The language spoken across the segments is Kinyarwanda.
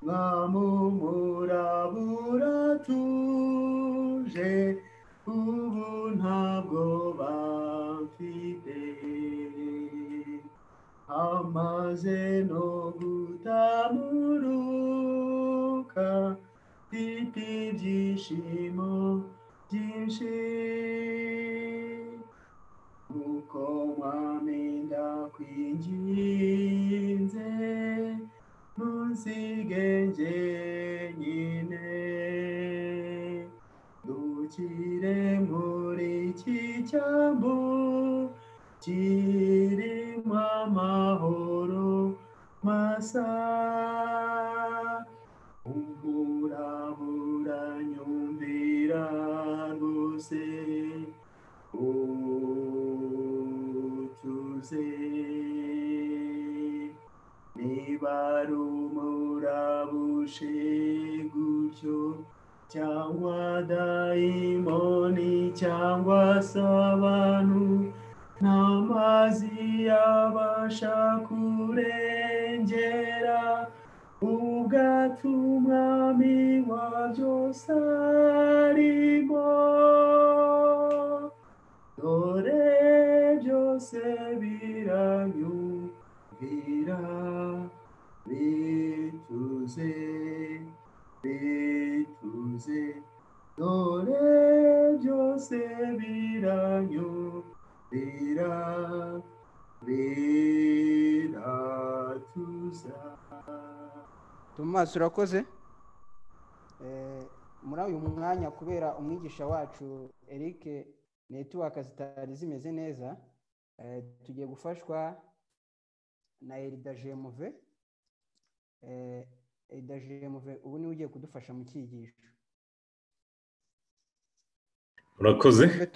Mamu murabura tuje ubu nta bwoba mfite amaze no gutamuruka mfite ibyishimo byinshi uko wamenda kwinginze ntusige njyenyine dukire muri iki cyambu kirimo amahoro masa umurabura nyumvira rwose utuze niba ari umurabushi gutyo cyangwa dayimoni cyangwa se abantu nta mazi yabasha kurengera ubwato umwami wa byose arimo dore byose biranyumvira bituze bituze dore byose biranyumvira biratuza tomasi urakoze muri uyu mwanya kubera umwigisha wacu eric netiwaka zitari zimeze neza tugiye gufashwa na erida jemuve erida jemuve ubu niwe ugiye kudufasha mu cyigisho urakoze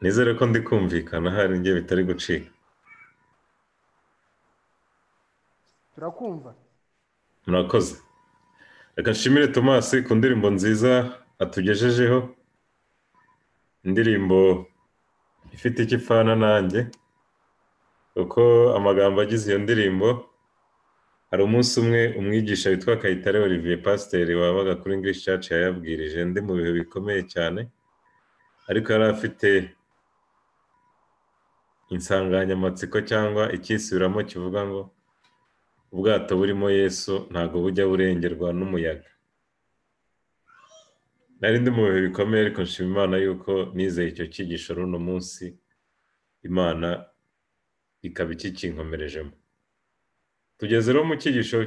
nizere ko ndi kumvikana hari njye bitari gucika turakumva murakoze reka nshimire tomasi ku ndirimbo nziza atugejejeho indirimbo ifite icyo ipfana nanjye kuko amagambo agize iyo ndirimbo hari umunsi umwe umwigisha witwa kayitare olivier pasiteri wabaga kuri english church yayabwirije ndi mu bihe bikomeye cyane ariko yari afite insanganyamatsiko cyangwa icyisubiramo kivuga ngo ubwato burimo yesu ntabwo bujya burengerwa n'umuyaga nari ndi mu bihe bikomeye ariko nshima imana yuko nizeye icyo cyigisho runo munsi imana ikaba ikikinkomerejemo tugeze rero mu cyigisho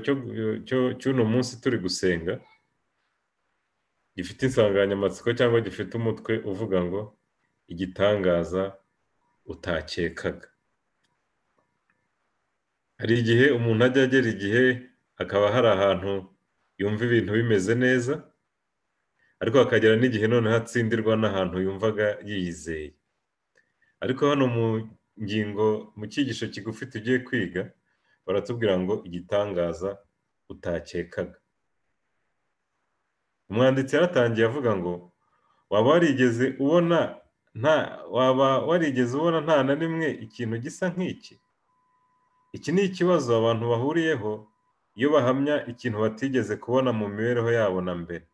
cy'uno munsi turi gusenga gifite insanganyamatsiko cyangwa gifite umutwe uvuga ngo igitangaza utakekaga hari igihe umuntu ajya agera igihe hakaba hari ahantu yumva ibintu bimeze neza ariko hakagera n'igihe noneho atsindirwa n'ahantu yumvaga yiyizeye ariko hano mu ngingo mu cyigisho kigufi tugiye kwiga baratubwira ngo igitangaza utakekaga umwanditsi yaratangiye avuga ngo waba warigeze ubona nta waba warigeze ubona nta na rimwe ikintu gisa nk'iki iki ni ikibazo abantu bahuriyeho iyo bahamya ikintu batigeze kubona mu mibereho yabo na mbere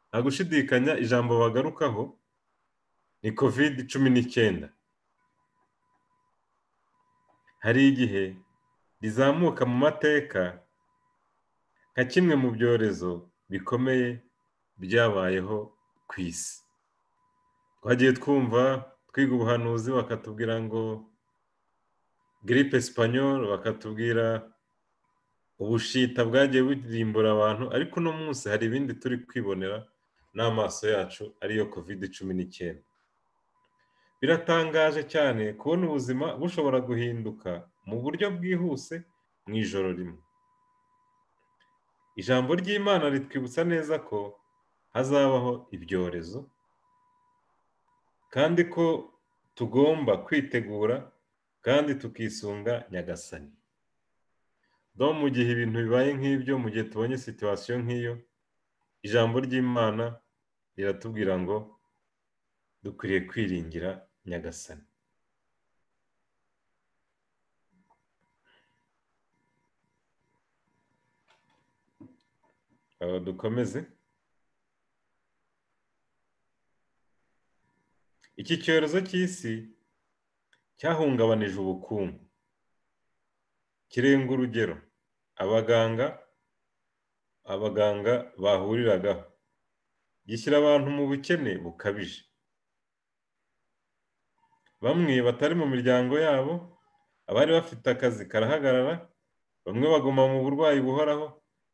nta gushidikanya ijambo bagarukaho ni covid cumi n'icyenda hari igihe rizamuka mu mateka nka kimwe mu byorezo bikomeye byabayeho ku isi twagiye twumva twiga ubuhanuzi bakatubwira ngo giripe sipanyoro bakatubwira ubushita bwagiye burimbura abantu ariko uno munsi hari ibindi turi kwibonera n'amaso yacu ariyo kovide cumi n'icyenda biratangaje cyane kubona ubuzima bushobora guhinduka mu buryo bwihuse mu ijoro rimwe ijambo ry'imana ritwibutsa neza ko hazabaho ibyorezo kandi ko tugomba kwitegura kandi tukisunga nyagasani do mu gihe ibintu bibaye nk'ibyo mu gihe tubonye situwasiyo nk'iyo ijambo ry'imana riratubwira ngo dukwiriye kwiringira nyagasani aho dukomeze iki cyorezo cy'isi cyahungabanije ubukungu kirenga urugero abaganga abaganga bahuriragaho gishyira abantu mu bukene bukabije bamwe batari mu miryango yabo abari bafite akazi karahagarara bamwe baguma mu burwayi buhoraho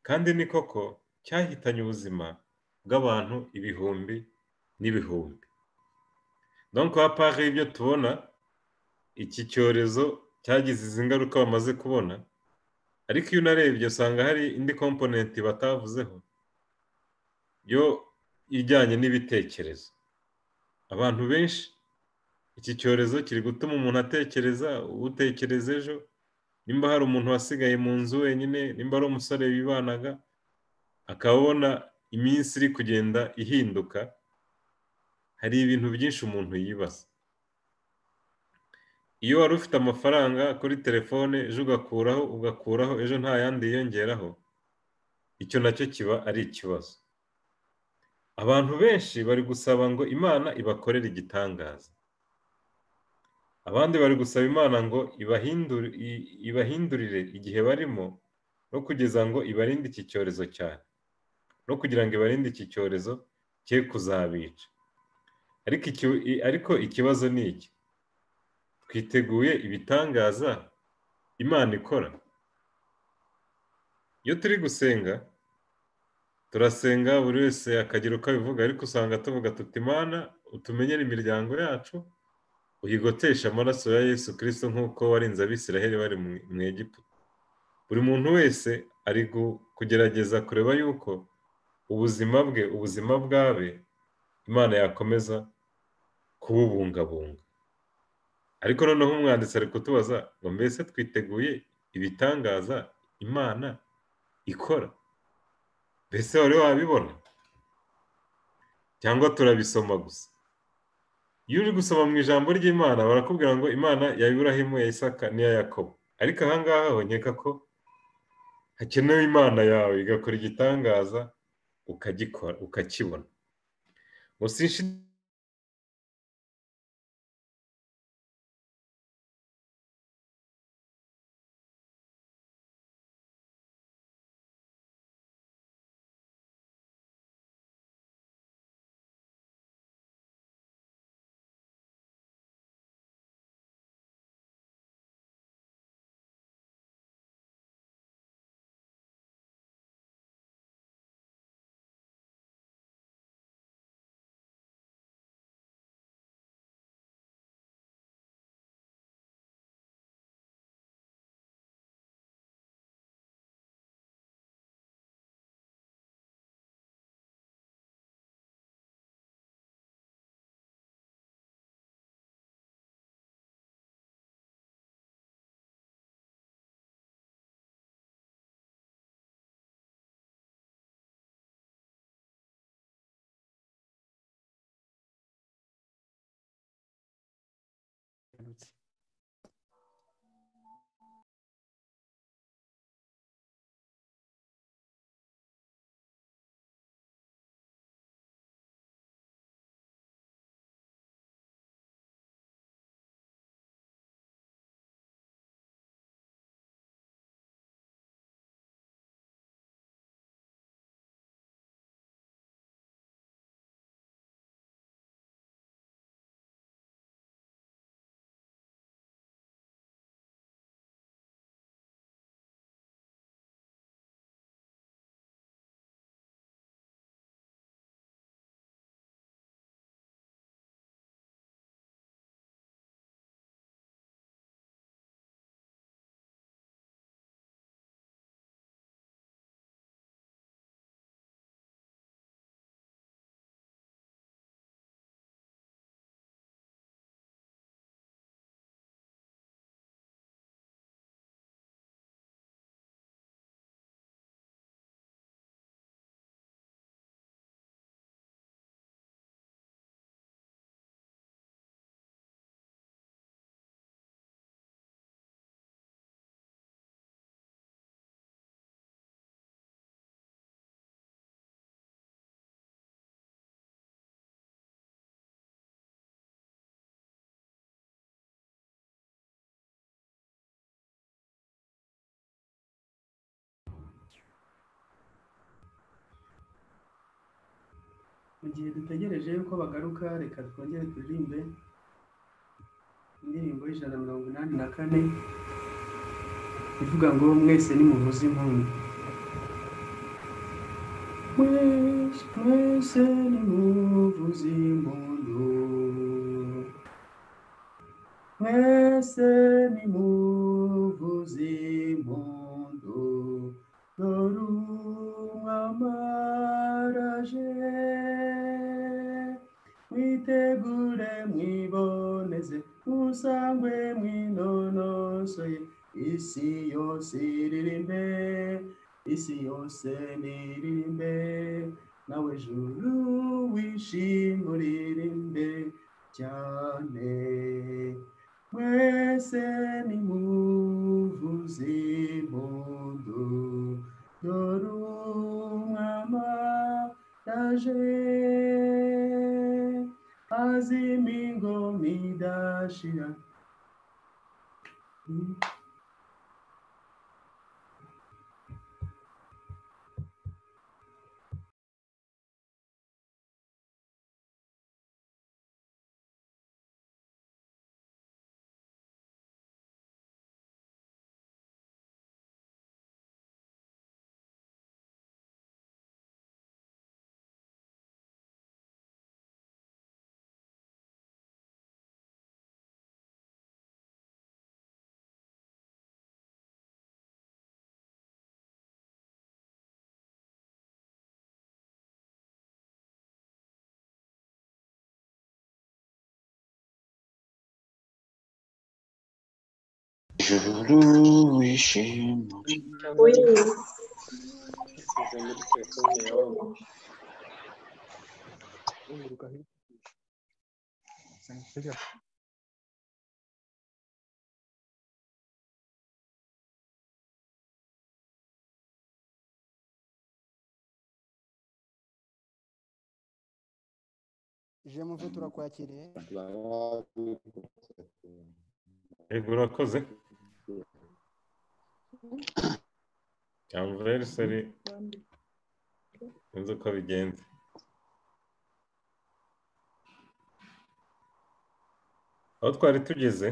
kandi ni koko cyahitanye ubuzima bw'abantu ibihumbi n'ibihumbi donko hapari ibyo tubona iki cyorezo cyagize izi ngaruka bamaze kubona ariko iyo unarebye usanga hari indi komponenti batavuzeho yo ijyanye n'ibitekerezo abantu benshi iki cyorezo kiri gutuma umuntu atekereza utekereza ejo nimba hari umuntu wasigaye mu nzu wenyine nimba ari umusore wibanaga akabona iminsi iri kugenda ihinduka hari ibintu byinshi umuntu yibaza iyo wari ufite amafaranga kuri telefone ejo ugakuraho ugakuraho ejo nta yandi yiyongeraho icyo nacyo kiba ari ikibazo abantu benshi bari gusaba ngo imana ibakorere igitangaza abandi bari gusaba imana ngo ibahindurire igihe barimo no kugeza ngo ibarinde iki cyorezo cyane no kugira ngo ibarinde iki cyorezo cye kuzabica ariko ikibazo ni iki twiteguye ibitangaza imana ikora iyo turi gusenga turasenga buri wese akagira uko abivuga ariko usanga tuvuga tuti imana utumenyere imiryango yacu uyigotesha amaraso ya yesu kirisito nk'uko warinze abisiraheli bari mu egiputa buri muntu wese ari kugerageza kureba yuko ubuzima bwe ubuzima bwabe imana yakomeza kububungabunga ariko noneho umwanditsi ari kutubaza ngo mbese twiteguye ibitangaza imana ikora mbese wari wabibona cyangwa turabisoma gusa iyo uri gusoma mu ijambo ry'imana barakubwira ngo imana ya iburahimu ya isaka n'iya yakobo ariko ahangaha nkeka ko hakenewe imana yawe igakora igitangaza ukagikora ukakibona gusa mu gihe dutegereje yuko bagaruka reka twongere turirimbe indirimbo y'ijana na mirongo inani na kane ivuga ngo mwese nimuvuze impundu Mwese- mwese nimuvuze impundu mwese nimuvuze impundu dore umwami araje mwitegure mwiboneze musangwe mwinonosoye isi yose iririmbe isi yose niririmbe nawe juru wishima uririmbe cyane mwese nimuvuze impundu dore umwami araje azima ingoma idashira ijuru wishima jemuve turakwakiriye yego urakoze yamveri seri sinzi uko bigenze aho twari tugeze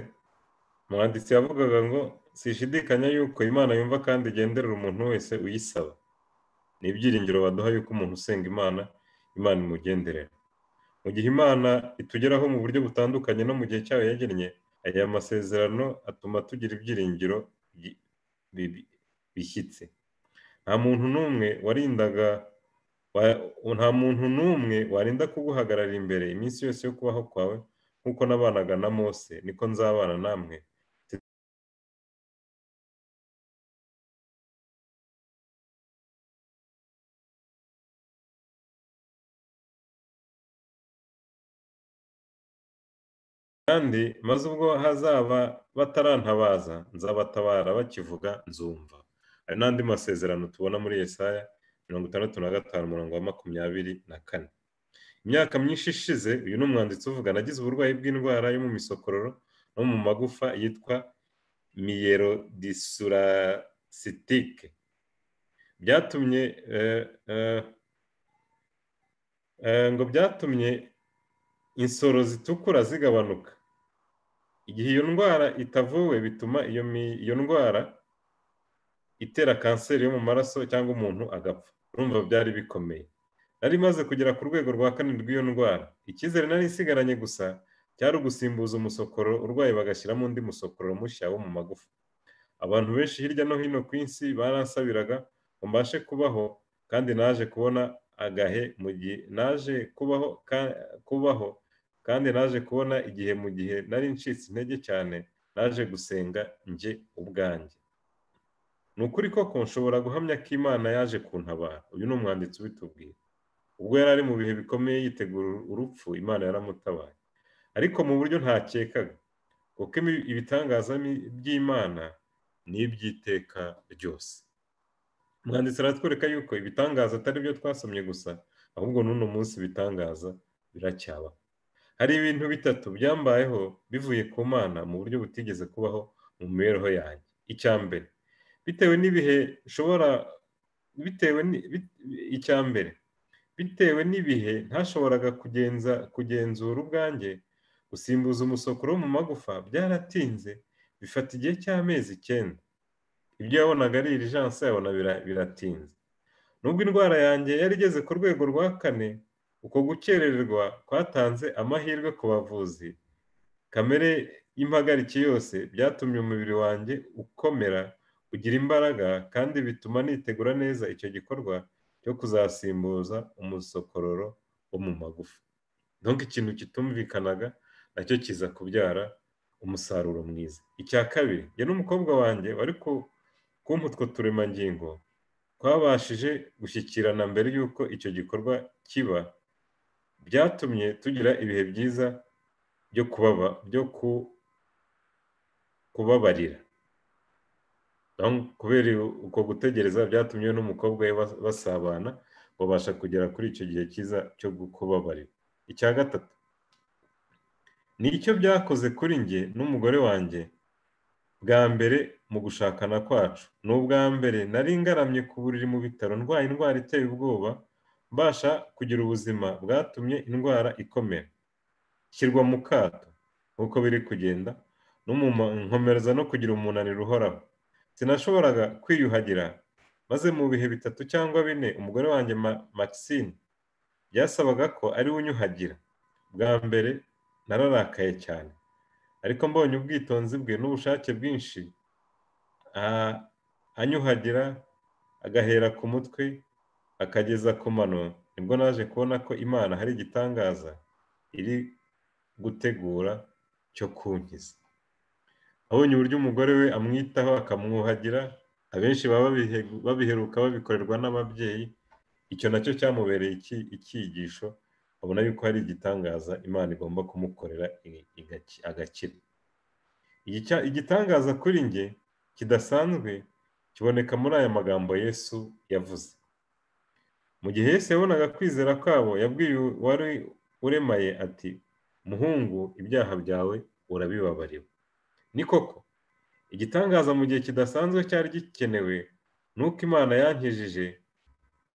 umwanditsi yavugaga ngo sishidikanya yuko imana yumva kandi igenderera umuntu wese uyisaba ni ibyiringiro baduha yuko umuntu usenga imana imana imugenderera mu gihe imana itugeraho mu buryo butandukanye no mu gihe cyayo yagennye aya masezerano atuma tugira ibyiringiro bi- bi- bishyitse nta muntu n'umwe warindaga wa- nta muntu n'umwe warinda kuguhagarara imbere iminsi yose yo kubaho kwawe nk'uko nabanaga na mose niko nzabana namwe kandi maze ubwo hazaba batarantabaza nzabatabara bakivuga nzumva ayo n'andi masezerano tubona muri Yesaya mirongo itandatu na gatanu umurongo wa makumyabiri na kane imyaka myinshi ishize uyu ni umwanditsi uvuga nagize uburwayi bw'indwara yo mu misokororo no mu magufa yitwa miyerodisuracisitike byatumye eh, eh, eh, ngo byatumye insoro zitukura zigabanuka igihe iyo ndwara itavuwe bituma iyo mi- iyo ndwara itera kanseri yo mu maraso cyangwa umuntu agapfa urumva byari bikomeye nari maze kugera ku rwego rwa kane rw'iyo ndwara icyizere nari isigaranye gusa cyari ugusimbuza umusokoro urwaye bagashyiramo undi musokororo mushya wo mu magufa abantu benshi hirya no hino ku isi baransabiraga ngo mbashe kubaho kandi naje kubona agahe mu gihe naje kubaho ka- kubaho kandi naje kubona igihe mu gihe nari ncitse intege cyane naje gusenga njye ubwanjye ni ukuri koko nshobora guhamya ko imana yaje kuntabara uyu ni umwanditsi ubitubwira ubwo yari ari mu bihe bikomeye yitegura urupfu imana yaramutabaye ariko mu buryo ntakekaga kuko ibi- ibitangaza mi- by'imana ni iby'iteka ryose umwanditsi aratwereka yuko ibitangaza atari byo twasomye gusa ahubwo n'uno munsi ibitangaza biracyaba hari ibintu bitatu byambayeho bivuye ku mana mu buryo butigeze kubaho mu mibereho yanjye icya mbere bitewe n'ibihe nshobora bitewe ni- bit- icya mbere bitewe n'ibihe ntashoboraga kugenza kugenzura ubwanjye gusimbuza umusokoro wo mu magufa byaratinze bifata igihe cy'amezi icyenda ibyo yabonaga ari irijanse yabona bira- biratinze nubwo indwara yanjye yari igeze ku rwego rwa kane uko gukererwa kwatanze amahirwe ku bavuzi kamere y'impagarike yose byatumye umubiri wanjye ukomera ugira imbaraga kandi bituma nitegura neza icyo gikorwa cyo kuzasimbuza umusokororo wo mu magufa ntunga ikintu kitumvikanaga nacyo kiza kubyara umusaruro mwiza icya kabiri njye n'umukobwa wanjye wari ku kumpa utwo turemangingo twabashije gushyikirana mbere y'uko icyo gikorwa kiba byatumye tugira ibihe byiza byo kubaba byo ku- kubabarira Naho kubera uko gutegereza byatumye we n'umukobwa we bas- basabana babasha kugera kuri icyo gihe cyiza cyo gu- kubabarira icya gatatu ni icyo byakoze kuri njye n'umugore wanjye bwa mbere mu gushakana kwacu ni ubwa mbere nari ngaramye ku buriri mu bitaro ndwaye indwara iteye ubwoba mbasha kugira ubuzima bwatumye indwara ikomera shyirwa mu kato nk'uko biri kugenda n'umuma- nkomereza no kugira umunaniro uhoraho sinashoboraga kwiyuhagira maze mu bihe bitatu cyangwa bine umugore wanjye Ma- Maxine byasabaga ko ari we unyuhagira bwa mbere nararakaye cyane ariko mbonye ubwitonzi bwe n'ubushake bwinshi a- anyuhagira agahera ku mutwe akageza ku mano nibwo naje kubona ko imana hari igitangaza iri gutegura cyo kunkiza abonye uburyo umugore we amwitaho akamwuhagira abenshi baba babihe- babiheruka babikorerwa n'ababyeyi icyo nacyo cyamubereye iki- icyigisho abona yuko hari igitangaza imana igomba kumukorera i- igaki- agakira Igicya- igitangaza kuri njye kidasanzwe kiboneka muri aya magambo yesu yavuze mu gihe yesu yabonaga kwizera kwabo yabwiye uwari uremaye ati muhungu ibyaha byawe urabibabariwe ni koko igitangaza mu gihe kidasanzwe cyari gikenewe ni uko imana yankijije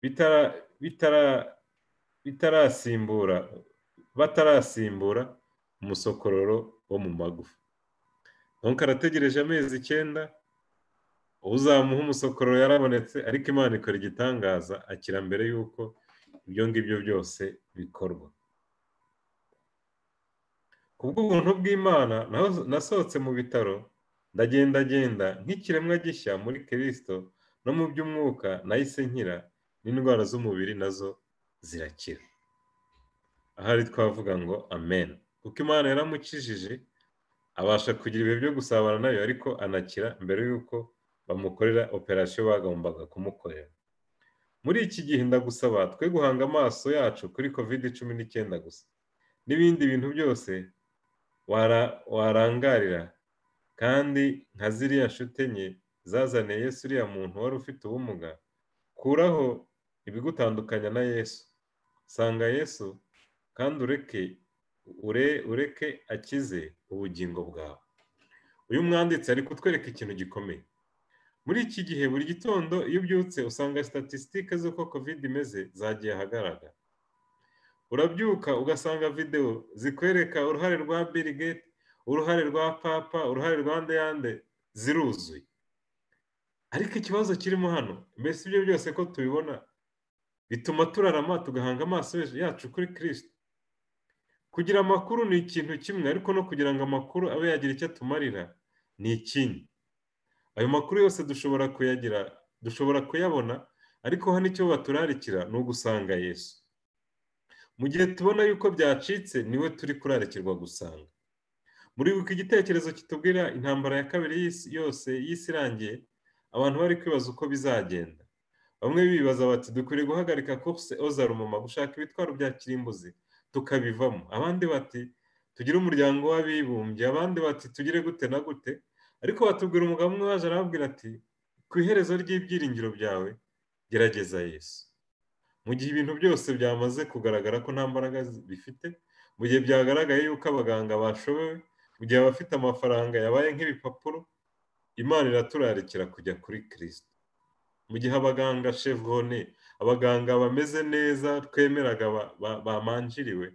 bitara- bitara- bitarasimbura batarasimbura umusokororo wo mu magufa nonka arategereje amezi icyenda uzamuha umusokororo yarabonetse ariko imana ikora igitangaza akira mbere y'uko ibyo ngibyo byose bikorwa kubw'ubuntu bw'imana naho- nasohotse mu bitaro ndagendagenda nk'ikiremwa gishya muri kirisito no mu by'umwuka nahise nkira n'indwara z'umubiri nazo zirakira ahari twavuga ngo amen kuko imana yaramukijije abasha kugira ibihe byo gusabana nayo ariko anakira mbere y'uko bamukorera operasiyo bagombaga kumukorera muri iki gihe ndagusaba twe guhanga amaso yacu kuri covid cumi n'icyenda gusa n'ibindi bintu byose wara- warangarira kandi nka ziriya nshuti enye zazaniye yesu uriya muntu wari ufite ubumuga kuraho ibigutandukanya na yesu sanga yesu kandi ureke ure, ureke akize ubugingo bwawe uyu mwanditsi ari kutwereka ikintu gikomeye muri iki gihe buri gitondo iyo ubyutse usanga statisitike z'uko covid imeze zagiye ahagaragara urabyuka ugasanga videwo zikwereka uruhare rwa Bill Gates uruhare rwa papa uruhare rwa ndeyande ziruzuye ariko ikibazo kirimo hano mbese ibyo byose ko tubibona bituma turarama tugahanga amaso yacu kuri kirisito kugira amakuru ni ikintu kimwe ariko no kugira ngo amakuru abe yagira icyo atumarira ni ikindi ayo makuru yose dushobora kuyagira dushobora kuyabona ariko hano icyo baturarikira ni ugusanga yesu mu gihe tubona yuko byacitse niwe turi kurarikirwa gusanga muribuka igitekerezo kitubwira intambara ya kabiri y'isi yose y'isi irangiye abantu bari kwibaza uko bizagenda bamwe bibaza bati dukwiriye guhagarika course ozarumuma gushaka ibitwaro bya kirimbuzi tukabivamo abandi bati tugire umuryango w'abibumbye abandi bati tugire gute na gute ariko batubwira umugabo umwe waje arababwira ati ku iherezo ry'ibyiringiro byawe gerageza yesu mu gihe ibintu byose byamaze kugaragara ko nta mbaraga zi- bifite mu gihe byagaragaye yuko abaganga bashobewe mu gihe abafite amafaranga yabaye nk'ibipapuro imana iraturarikira kujya kuri kirisito mu gihe abaganga chevone abaganga bameze neza twemeraga ba- ba- bamanjiriwe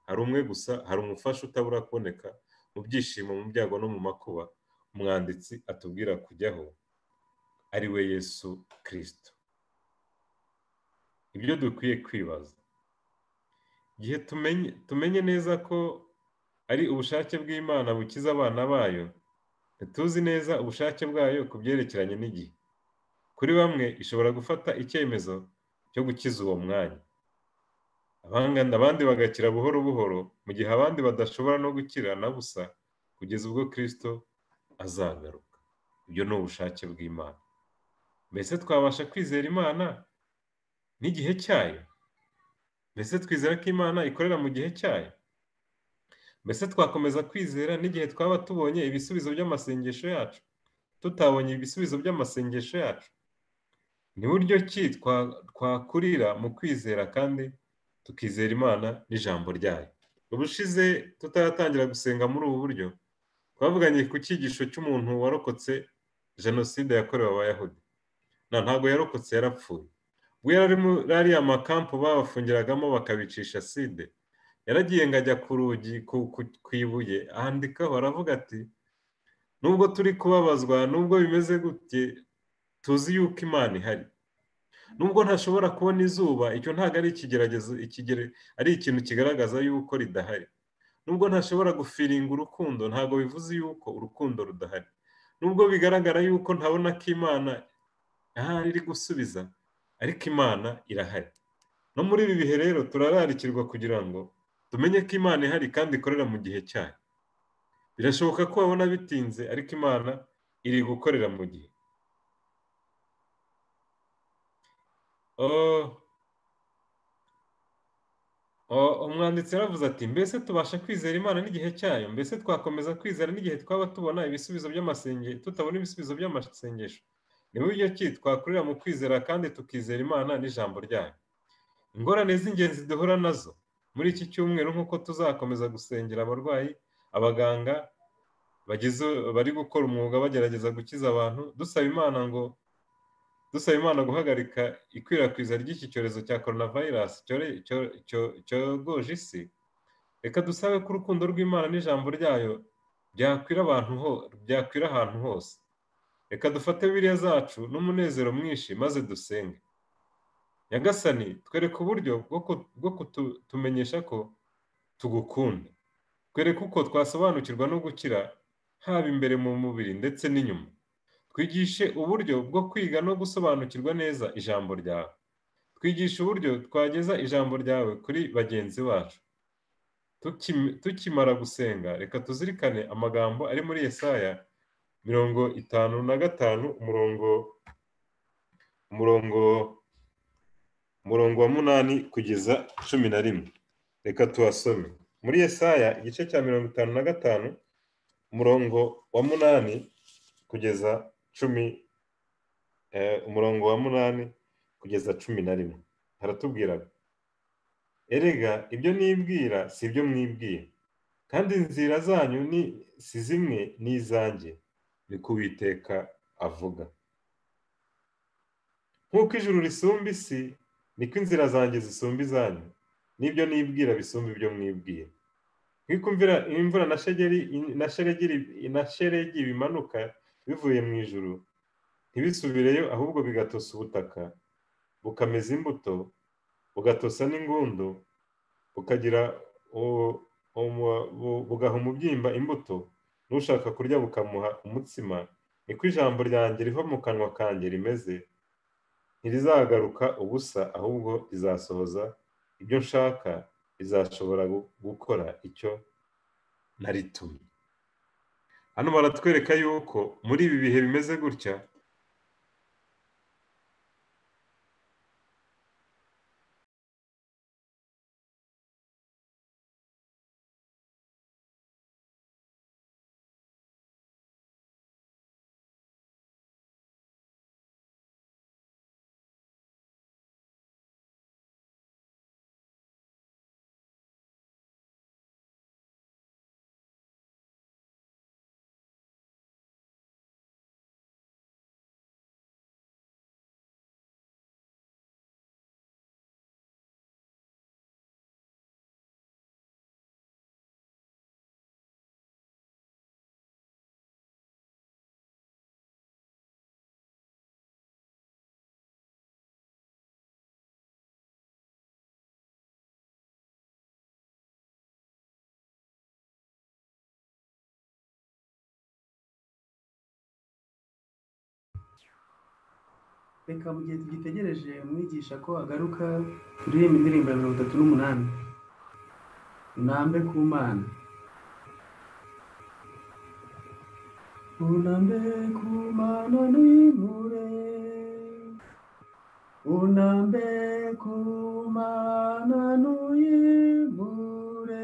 hari umwe gusa hari umufasha utabura kuboneka mu byishimo mu byago no mu makuba umwanditsi atubwira kujyaho ari we yesu kirisito ibyo dukwiye kwibaza igihe tumenye tumenye neza ko ari ubushake bw'imana bukiza abana bayo ntituzi neza ubushake bwayo ku byerekeranye n'igihe kuri bamwe ishobora gufata icyemezo cyo gukiza uwo mwanya abangana abandi bagakira buhoro buhoro mu gihe abandi badashobora no gukira na busa kugeza ubwo kirisito azagaruka ibyo ni ubushake bw'imana mbese twabasha kwizera imana n'igihe cyayo mbese twizera ko imana ikorera mu gihe cyayo mbese twakomeza kwizera n'igihe twaba tubonye ibisubizo by'amasengesho yacu tutabonye ibisubizo by'amasengesho yacu ni buryo ki twa- twakurira mu kwizera kandi tukizera imana n'ijambo ryayo ubushize tutaratangira gusenga muri ubu buryo twavuganye ku cyigisho cy'umuntu warokotse jenoside yakorewe abayahudi na ntabwo yarokotse yarapfuye ubwo yari muri ariya makampu babafungiragamo bakabicisha side yaragiye ngo ajya ku rugi ku- ku- ku ibuye ahandikaho aravuga ati nubwo turi kubabazwa nubwo bimeze gutye tuzi yuko imana ihari nubwo ntashobora kubona izuba icyo ntabwo ari ikigeragezo ikigere- ari ikintu kigaragaza yuko ridahari nubwo ntashobora gufiringa urukundo ntabwo bivuze yuko urukundo rudahari nubwo bigaragara yuko ntabona ko imana ahari iri gusubiza ariko imana irahari no muri ibi bihe rero turararikirwa kugira ngo tumenye ko imana ihari kandi ikorera mu gihe cyayo birashoboka ko babona bitinze ariko imana iri gukorera mu gihe Oh. Oh, umwanditsi yaravuze ati mbese tubasha kwizera imana n'igihe cyayo mbese twakomeza kwizera n'igihe twaba tubona ibisubizo by'amasengesho tutabona ibisubizo by'amasengesho ni buryo ki twakurira mu kwizera kandi tukizera imana n'ijambo ryayo ingorane z'ingenzi duhura nazo muri iki cyumweru nk'uko tuzakomeza gusengera abarwayi abaganga bagize bari gukora umwuga bagerageza gukiza abantu dusaba imana ngo dusaba imana guhagarika ikwirakwiza ry'iki cyorezo cya coronavirus cyore- cyo- cyo- cyogoje isi reka dusabe ko urukundo rw'imana n'ijambo ryayo byakwira abantu ho byakwira ahantu hose reka dufate biriya zacu n'umunezero mwinshi maze dusenge nyagasani twereke uburyo bwo ku- bwo kutumenyesha ko tugukunda twereke uko twasobanukirwa no gukira haba imbere mu mubiri ndetse n'inyuma twigishe uburyo bwo kwiga no gusobanukirwa neza ijambo ryawe twigishe uburyo twageza ijambo ryawe kuri bagenzi bacu Tukim- tukimara gusenga reka tuzirikane amagambo ari muri yesaya mirongo itanu na gatanu umurongo umurongo umurongo wa munani kugeza cumi na rimwe reka tuhasome muri yesaya igice cya mirongo itanu na gatanu umurongo wa munani kugeza cumi eh, umurongo wa munani kugeza cumi na rimwe haratubwira erega ibyo nibwira si ibyo mwibwira kandi inzira zanyu ni si zimwe n'izanjye ni ko Uwiteka avuga nk'uko ijuru risumba isi niko inzira zanjye zisumba izanyu n'ibyo nibwira bisumba ibyo mwibwira nk'uko imvura- imvura na shegeri na sheregi- na sheregi bimanuka bivuye mu ijuru ntibisubireyo ahubwo bigatosa ubutaka bukameza imbuto bugatosa n'ingundu bukagira u- umu- bu- bugaha umubyimba imbuto n'ushaka kurya bukamuha umutsima niko ijambo ryanjye riva mu kanwa kanjye rimeze ntirizagaruka ubusa ahubwo rizasohoza ibyo nshaka rizashobora gu- gukora icyo naritumye hano baratwereka yuko muri ibi bihe bimeze gutya reka mu gihe tugitegereje mwigisha ko agaruka turirimba indirimbo ya mirongo itatu n'umunani unambe ku mana unambe ku mana n'imure unambe ku mana n'imure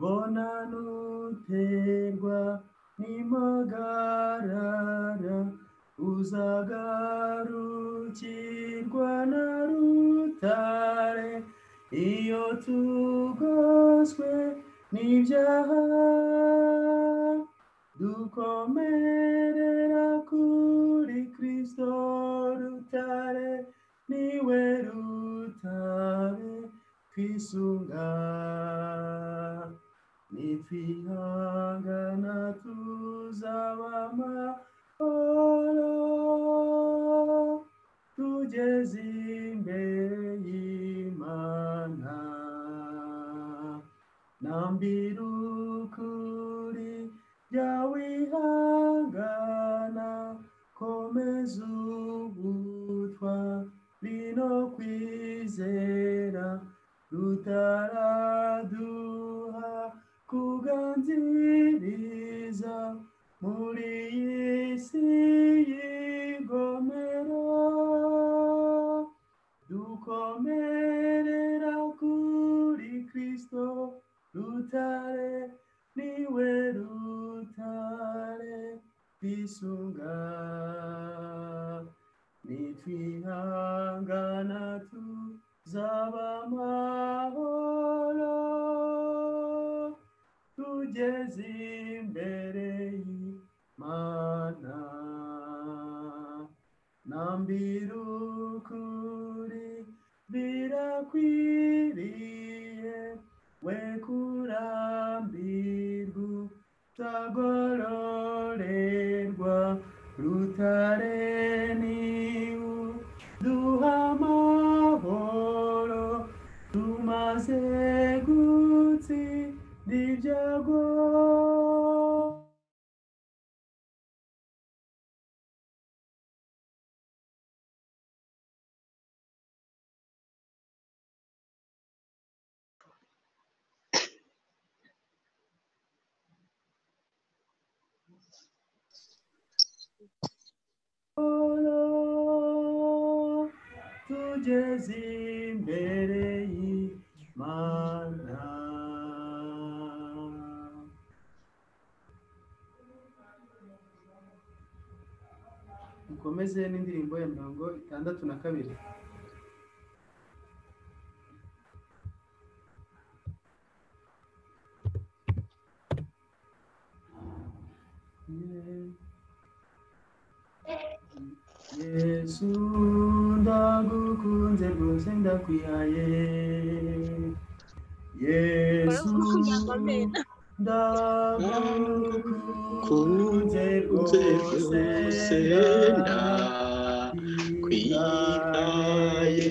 bona n'uterwa n'impagarara uzagarukirwa na rutare iyo tugoswe n'ibyaha dukomerera kuri kristo rutare niwe rutare twisunga nitwihangana tuzaba amahoro tugeze imbere y'imana nambira ukuri byawihangana komeza ubutwa bino kwizera rutaraduha kuganziriza muri iyi si y'igomero dukomerera kuri kristo rutare niwe rutare twisunga nitwihangana tuzaba amahoro tugeze imbere y'imana nambira ukuri birakwiriye we kurambirwa utagororerwa rutare niwe duha amahoro tumaze gutsinda ibyago Olo, tugeze imbere y'Imana. mukomeze n'indirimbo ya mirongo itandatu na kabiri yesu ndagukunze rwose ndakwihaye yesu ndagukunze rwose ndakwihaye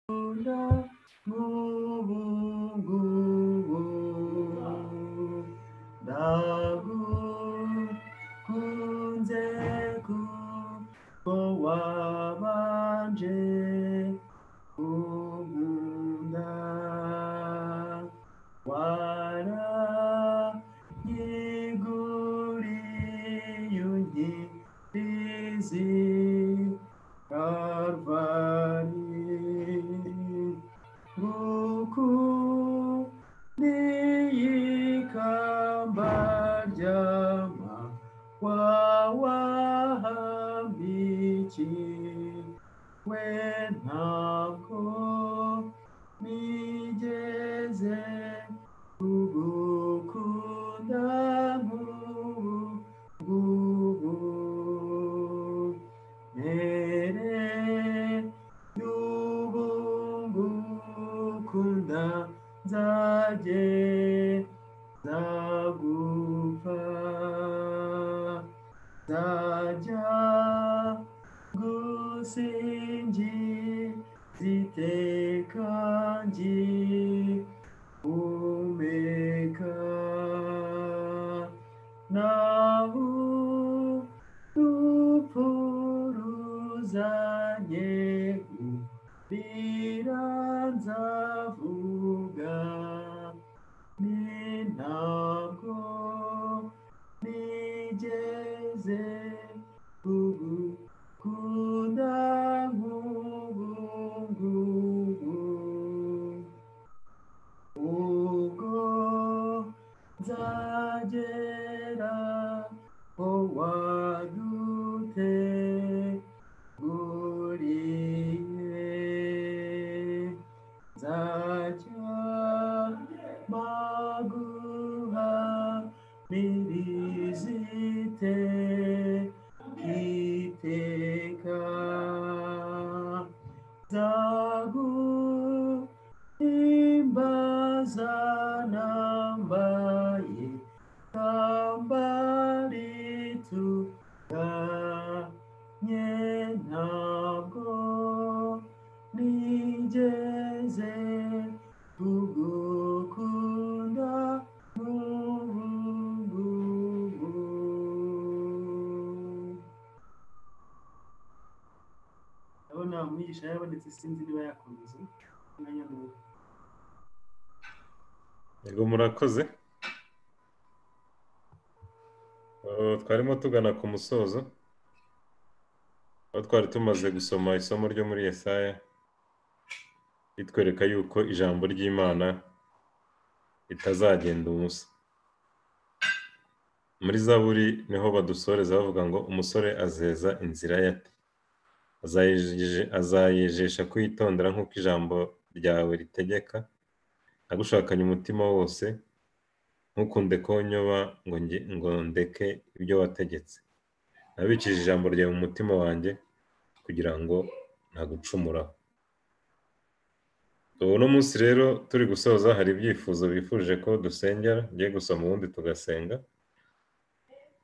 Kunda mubungu dagu kunze ku ko wabanje umunda wara yiguri yunyirizi Karvari Buku Niyikamba Jama Wawahambichi Wenako Nijeze Kugukunda Gugu mwigisha yarabonetse sinzi niba yakomeza umwanya mubi yego murakoze Uh, twarimo tugana ku musozo aho twari tumaze gusoma isomo ryo muri Yesaya ritwereka yuko ijambo ry'imana ritazagenda ubusa muri zaburi niho badusoreza bavuga ngo umusore azeza inzira ye ate Azayejeje- azayejesha kwitondera nk'uko ijambo ryawe ritegeka agushakanye umutima wose ntukunde konyoba ngo nge ngo ndeke ibyo wategetse nabikije ijambo ryawe mu mutima wanjye kugira ngo ntagucumuraho uno munsi rero turi gusoza hari ibyifuzo bifuje ko dusengera ngiye gusoma ubundi tugasenga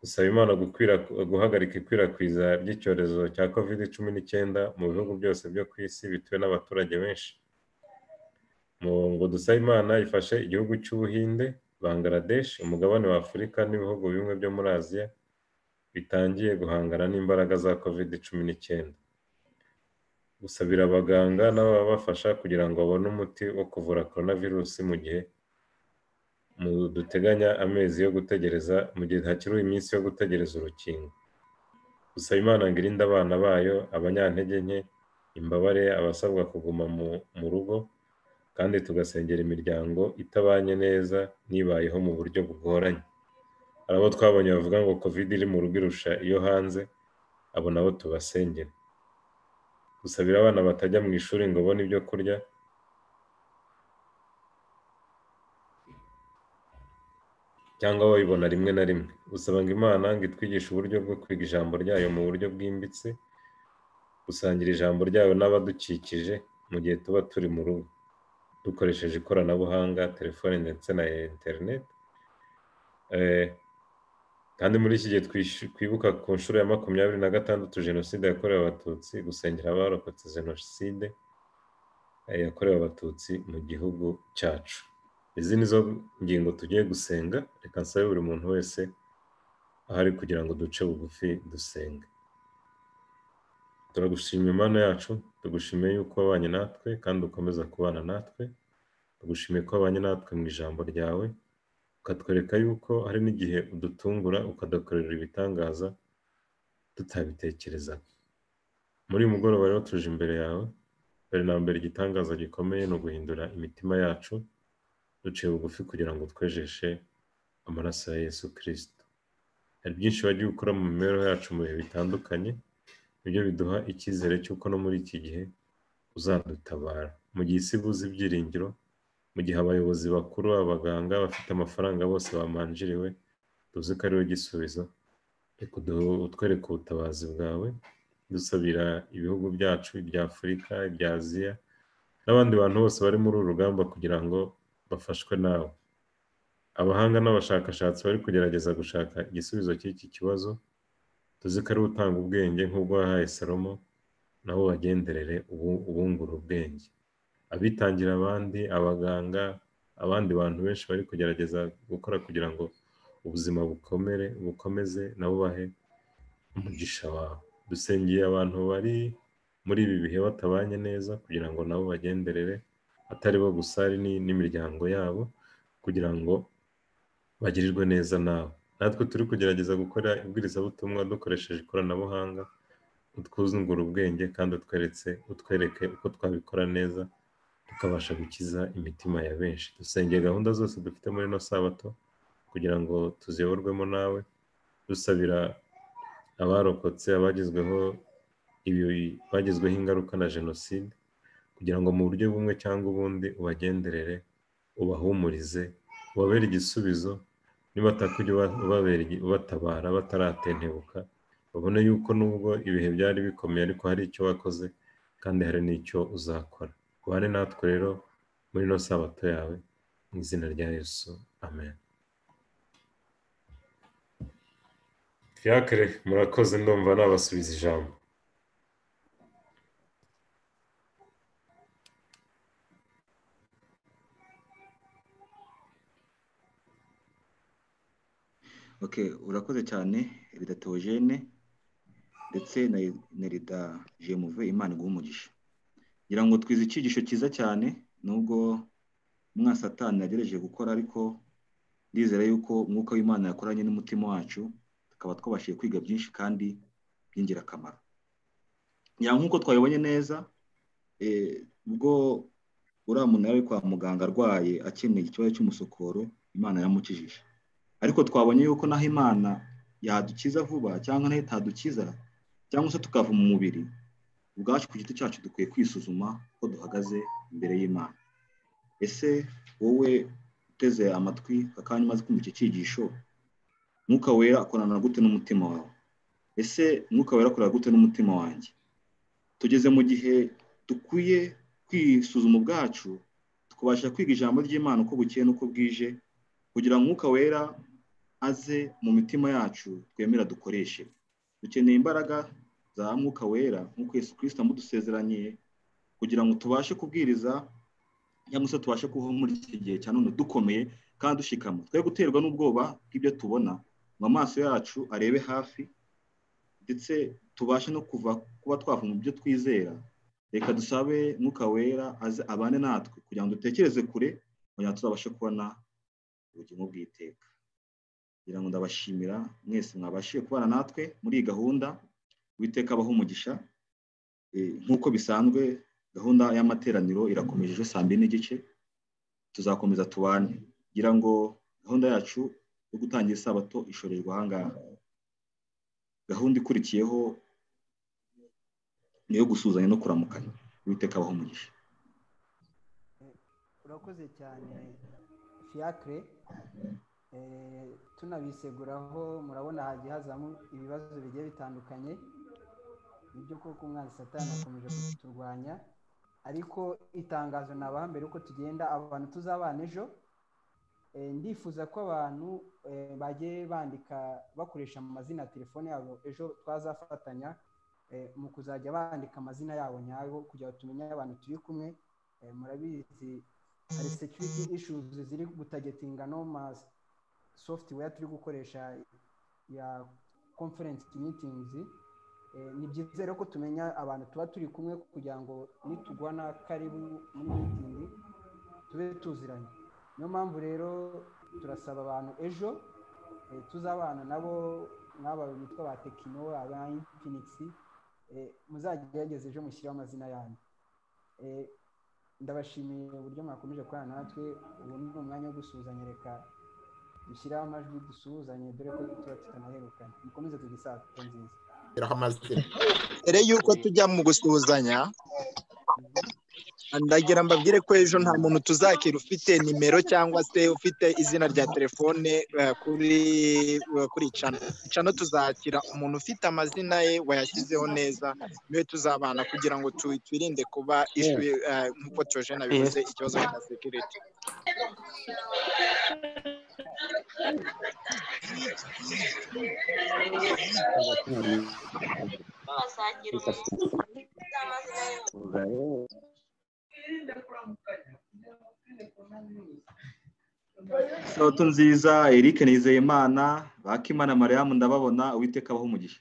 dusaba imana gukwira- guhagarika ikwirakwiza ry'icyorezo cya covid cumi n'icyenda mu bihugu byose byo ku isi bituwe n'abaturage benshi mu ngo dusabe imana ifashe igihugu cy'ubuhinde bangladesh umugabane wa afurika n'ibihugu bimwe byo muri aziya bitangiye guhangana n'imbaraga za covid cumi n'icyenda gusabira abaganga n'ababafasha kugira ngo babone umuti wo kuvura coronavirus mu gihe mu duteganya amezi yo gutegereza mu gihe hakiri iminsi yo gutegereza urukingo gusaba imana ngo irinde abana bayo abanyantege nke imbabare abasabwa kuguma mu- mu rugo kandi tugasengera imiryango itabanye neza n'ibayeho mu buryo bugoranye hari abo twabonye bavuga ngo covid iri mu rugo irusha iyo hanze abo nabo tubasengere gusabira abana batajya mu ishuri ngo babone ibyo kurya cyangwa babibona rimwe na rimwe gusaba ngo imana ngo itwigishe uburyo bwo kwiga ijambo ryayo mu buryo bwimbitse gusangira ijambo ryayo n'abadukikije mu gihe tuba turi mu rugo dukoresheje ikoranabuhanga telefone ndetse na interineti Eh, kandi muri iki gihe twishu- twibuka ku nshuro ya makumyabiri na gatandatu jenoside yakorewe abatutsi gusengera abarokotse jenoside eh, yakorewe abatutsi mu gihugu cyacu izi ni zo ngingo tugiye gusenga reka nsabe buri muntu wese ahari kugira ngo duce bugufi dusenge turagushima imana yacu tugushimiye yuko wabanye natwe kandi ukomeza kubana natwe tugushimiye ko wabanye natwe mu ijambo ryawe ukatwereka yuko hari n'igihe udutungura ukadukorera ibitangaza tutabitekerezaga muri uyu mugoroba rero tuje imbere yawe mbere na mbere igitangaza gikomeye ni uguhindura imitima yacu duciye bugufi kugira ngo twejeshe amaraso ya yesu kirisito hari byinshi wagiye ukora mu mibereho yacu mu bihe bitandukanye nibyo biduha icyizere cy'uko no muri iki gihe uzadutabara mu gihe isi ibuze ibyiringiro mu gihe abayobozi bakuru abaganga bafite amafaranga bose bamanjiriwe tuzi ko ariwe gisubizo reka udu- utwereke ubutabazi bwawe dusabira ibihugu byacu ibya afurika ibya aziya n'abandi bantu bose bari muri uru rugamba kugira ngo bafashwe nawe abahanga n'abashakashatsi bari kugerageza gushaka igisubizo cy'iki kibazo tuzi ko ari we utanga ubwenge nk'ubwo wahaye salomo nabo bagenderere ubu- ubungura ubwenge abitangira abandi abaganga abandi bantu benshi bari kugerageza gukora kugira ngo ubuzima bukomere bukomeze nabo bahe umugisha wawe dusengeye abantu bari muri ibi bihe batabanye neza kugira ngo nabo bagenderere atari bo gusa hari ni- n'imiryango yabo kugira ngo bagirirwe neza nawe natwe turi kugerageza gukora ibwirizabutumwa dukoresheje ikoranabuhanga utwuzungura ubwenge kandi utweretse utwereke uko twabikora neza tukabasha gukiza imitima ya benshi dusengeye gahunda zose dufite muri ino sabato kugira ngo tuziyoborwemo nawe dusabira abarokotse abagezweho ibi bagezweho ingaruka na jenoside kugira ngo mu buryo bumwe cyangwa ubundi ubagenderere ubahumurize ubabere igisubizo nibataka ujye uba- ubabera igi- ubatabara bataratentebuka babone yuko nubwo ibihe byari bikomeye ariko hari icyo wakoze kandi hari n'icyo uzakora ubane natwe rero muri ino sabato yawe mu izina rya yesu amen fiacre murakoze ndumva nabasubiza ijambo Okay, urakoze cyane Erida Theogene ndetse na na Erida Jemuve Imana iguhe umugisha ngira ngo twize icyigisho cyiza cyane nubwo umwasatani yagerageje gukora ariko ndizera yuko umwuka w'imana yakoranye n'umutima wacu tukaba twabashije kwiga byinshi kandi by'ingirakamaro ngira nk'uko twabibonye neza eh, ubwo uriya muntu yari ari kwa muganga arwaye akeneye ikibazo cy'umusokoro imana yamukijije ariko twabonye yuko naho imana yadukiza vuba cyangwa nayo itadukiza cyangwa se tukava mu mubiri ubwacu ku giti cyacu dukwiye kwisuzuma ko duhagaze imbere y'imana ese wowe uteze amatwi akanya umaze kumva iki cyigisho mwuka wera akorana gute n'umutima wawe ese mwuka wera akorana gute n'umutima wanjye tugeze mu gihe dukwiye kwisuzuma ubwacu tukabasha kwiga ijambo ry'imana uko bukeye n'uko bwije kugira ngo umwuka wera aze mu mitima yacu twemera dukoreshe dukeneye imbaraga za mwuka wera nk'uko Yesu kirisita amudusezeraniye kugira ngo tubashe kubwiriza cyangwa se tubashe kubaho muri iki gihe cya none dukomeye kandi dushikama twe guterwa n'ubwoba bw'ibyo tubona ngo amaso yacu arebe hafi ndetse tubashe no kuva kuba twava mu byo twizera reka dusabe mwuka wera aze abane natwe kugira ngo dutekereze kure kugira ngo tuzabashe kubona ubugingo bw'iteka ngira ngo ndabashimira mwese mwabashije kubana natwe muri iyi gahunda witeka abaho umugisha Eh, nk'uko bisanzwe gahunda y'amateraniro irakomeje ejo saa mbiri n'igice tuzakomeza tubane ngira ngo gahunda yacu yo gutangira isabato ishorerwa ahangaha gahunda ikurikiyeho ni iyo gusuhuzanya no kuramukanya witeka abaho umugisha urakoze cyane fiyakire Eh, tunabiseguraho murabona hagiye hazamo ibibazo bigiye bitandukanye nibyo koko umwanzi satani akomeje kuturwanya ariko itangazo nabaha mbere uko tugenda abantu tuzabana ejo eh, ndifuza ko abantu eh, bagiye bandika bakoresha amazina ya telefone yabo ejo twazafatanya eh, mu kuzajya bandika amazina yabo nyayo kugira ngo tumenye abantu turi kumwe Eh, murabizi hari security issues ziri gutagetinga no mas software turi gukoresha ya conference meetings Eh, ni byiza rero ko tumenya abantu tuba turi kumwe kugira ngo nitugwana karibu muri meeting tube tuziranye niyo mpamvu rero turasaba abantu ejo eh, tuzabana nabo nk'aba bitwa ba tekino aba infinix muzagerageze ejo mushyiraho amazina yanyu Eh, ndabashimiye uburyo mwakomeje gukorana natwe ubu ni umwanya wo gusuhuzanya reka dushyireho amajwi dusuhuzanye dore ko tuba tutanaherukana mukomeze kugira isabukuru nziza mbere y'uko tujya mu gusuhuzanya ndagira mbabwire ko ejo nta muntu tuzakira ufite nimero cyangwa se ufite izina rya telefone eh, kuri eh, kuri cano cano tuzakira umuntu ufite amazina ye wayashyizeho neza niwe tuzabana kugira ngo tu- twirinde kuba ishwi eh, nk'uko Theogene abivuze ikibazo cya security Sabato nziza Eric Nizeyimana Bakimana Mariyamu ndababona uwiteka abaho umugisha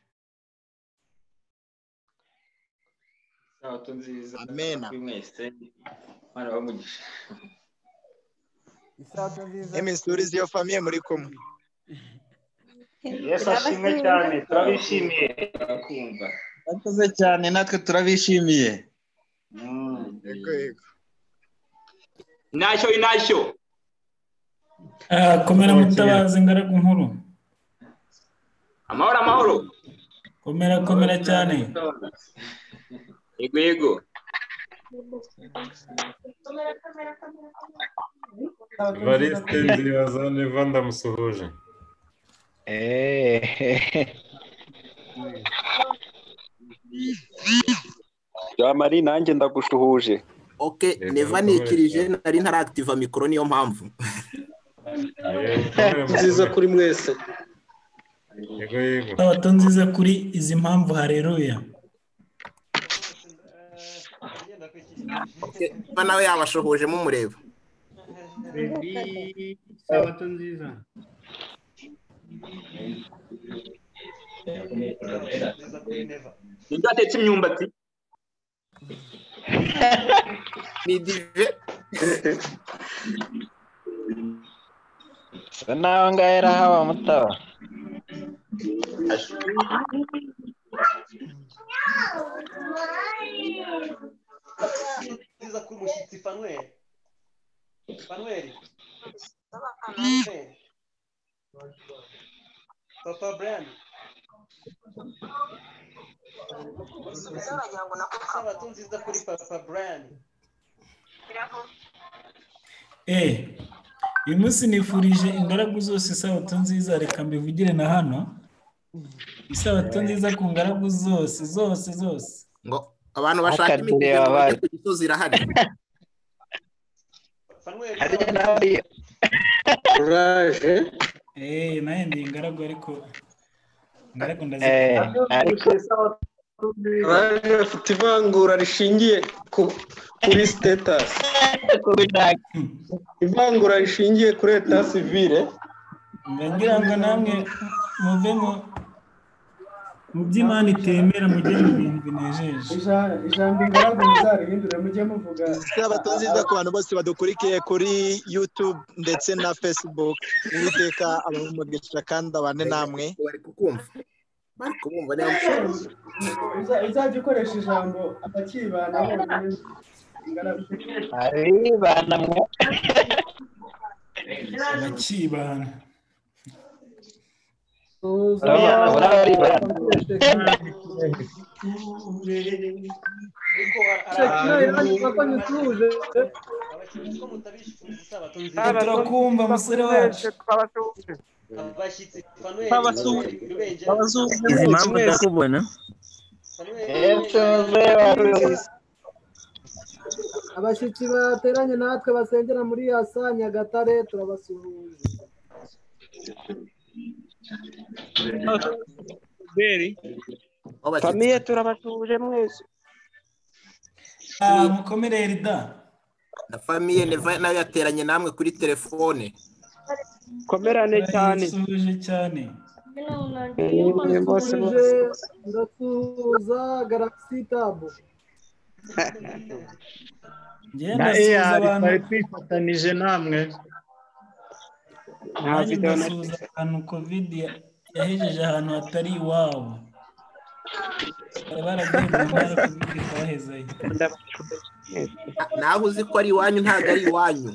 sabato nziza Amen. kuri mwese imana ibahe umugisha isabato nziza emisuri z'iyo famiye muri kumwe yesu ashimwe cyane turabishimiye turakumva murakoze cyane natwe turabishimiye Yego, yego. ntacyo inashyo Ah, komera mutabazi ingaragu nkuru amahoro amahoro komera komera cyane yego yego evariste nzibazane vandamusuhuje jamari nanjye ndagushuhuje oke Yego, neva bikomeye nikirije cyane. nari ntarakitiva mikoro niyo mpamvu nziza kuri mwese yego yego sabato nziza kuri izi mpamvu hareruya Oke, niba nawe yabashohoje mumureba sabato nziza nibyo atetse imyumbati ni dive Bisa naho ngaho arahawe mutaba Nziza ko umushyitsi Fanuel. Fanuel. Papa Brian. Sabato nziza kuri Papa Brian. eee uyu munsi nifurije ingaragu zose isabato nziza reka mbivugire na hano isabato nziza ku ngaragu zose zose zose ngo abantu bashaka imiti ngo bajye ku gisozi irahari Hariya na hariya. uraje eee nawe ndi ingaragu ariko ingaragu Eh, ndazikora ariko baje bafite ivangura rishingiye ku- kuri sitetasi ivangura rishingiye kuri eta sivire ngira ngo namwe muvemo mu by'imana itemera mujye mu bintu binejeje ijambo ingaragu muzarihindure mujye muvuga isabato nziza ku bantu bose badukurikiye kuri yutube ndetse na fesibuke uwiteka abamugisha kandi abane namwe bari kukumva bari kubumva niba Uza- uzajya ukoresha ijambo abakibana bonyine ingaragu aribana mwe bakibana turakumva musore wacu Abashyitsi Fanuel. Babasuhuje. Izi mpamvu ndakubona abashyitsi bateranye natwe basengera muri yasa nyagatare turabasuhuje famiye turabasuhuje mwese mukomere erida na famiye neva nayo yateranye namwe kuri telefone komerane cyane turayisuhuje cyane bose Ndasuje, ndasuhuza galagisi tabu Ngenda na suhuza eyari abantu. twari twifatanije namwe Nta nanjye video na- ndasuhuza ahantu kovide ya- yahejeje ahantu hatari iwabo Bari baragiye mu ntara kovide twahezeyo naho uzi ko ari iwanyu ntabwo ari iwanyu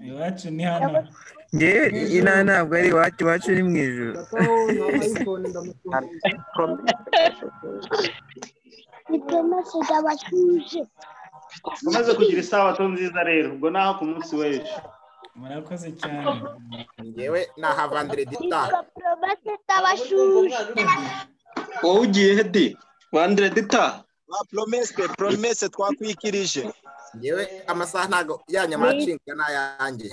iwacu ni hano ngewe inaha ntabwo ari iwacu iwacu ni mu ijoro umaze kugira isabato nziza rero ubwo naho ku munsi w'ejo murakoze cyane ngewe naha vanderedi taha wowe ugiye hedi wanderedi ta promese promese twakwikirije ngewe amasaha ntabwo yanyu amacinga ni ayanjye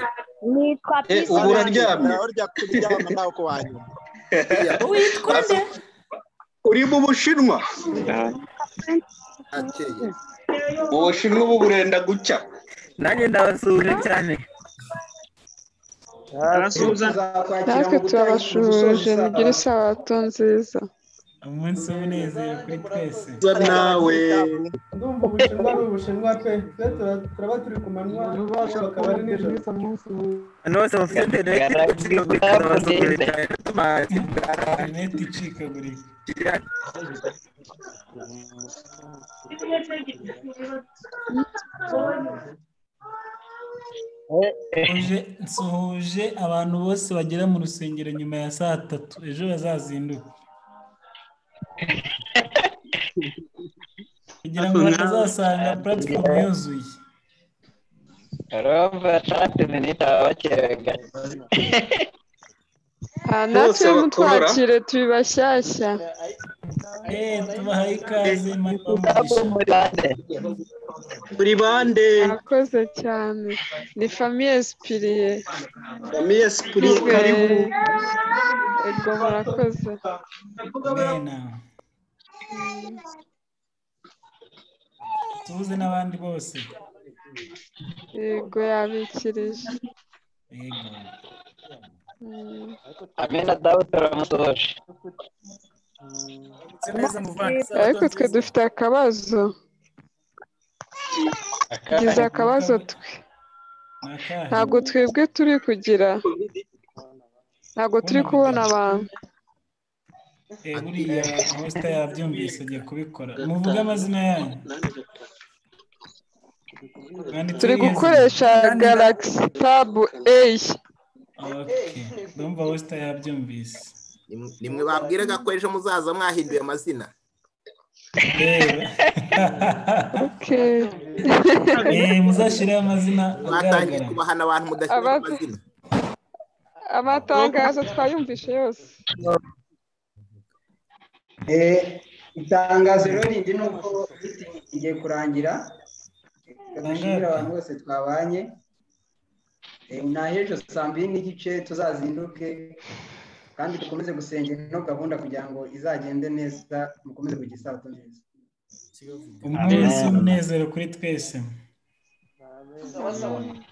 nitwa Eh, ubu uraryamye? nawe urya kuryama nawe uko wanyuma witwa nde uri mu bushinwa akeye ubushinwa ubu burenda gucya nanjye ndabasuhuje cyane natwe turabashuhuje mugire isabato nziza umunsi w'umunezero kuri twese nawe ndumva ubushinwa ari ubushinwa pe pe tura- turaba turi ku manywa bakaba ari nijoro abantu bose bafite interineti icikagurika ndabasuhuje cyane bituma interineti icikagurika Nsuhuje- nsuhuje abantu bose bagera mu rusengero nyuma ya saa tatu ejo bazazinduka kugira ngo batazasanga puratifomu yuzuye urumva trente minute baba bakerewe Ah, natwe Bose bakora. mutwakire turi bashyashya eee tubahaye ikaze mani muri bande murakoze cyane ni famiye sipiriye famiye sipiriye karibu ego murakoze mena tubuze n'abandi bose ego yabikirije yego Mm. amena dawe turamusoje ariko twe dufite akabazo tugize akabazo twe ntabwo twebwe turi kugira ntabwo turi kubona abantu Eh, buriya hosita yabyumvise agiye kubikora muvuge amazina yanyu Mwanditseho turi Yezu. gukoresha galaxy tab a Okay. ndumva hosita yabyumvise nimwe babwiraga ko ejo muzaza mwahinduye amazina Eh, muzashyireho amazina mwatangiye agaragara kubahana abantu mudashyira Abaza- amazina amatangazo twayumvishe yose itangazo rero rindi ni uko rigiye kurangira reka dushimire abantu bose twabanye Eh, ni ahejo saa mbiri n'igice tuzazinduke kandi dukomeze gusenga ino gahunda kugira ngo izagende neza mukomeze kugira isabato nziza umunsi w'umunezero kuri twese Sawa sawa.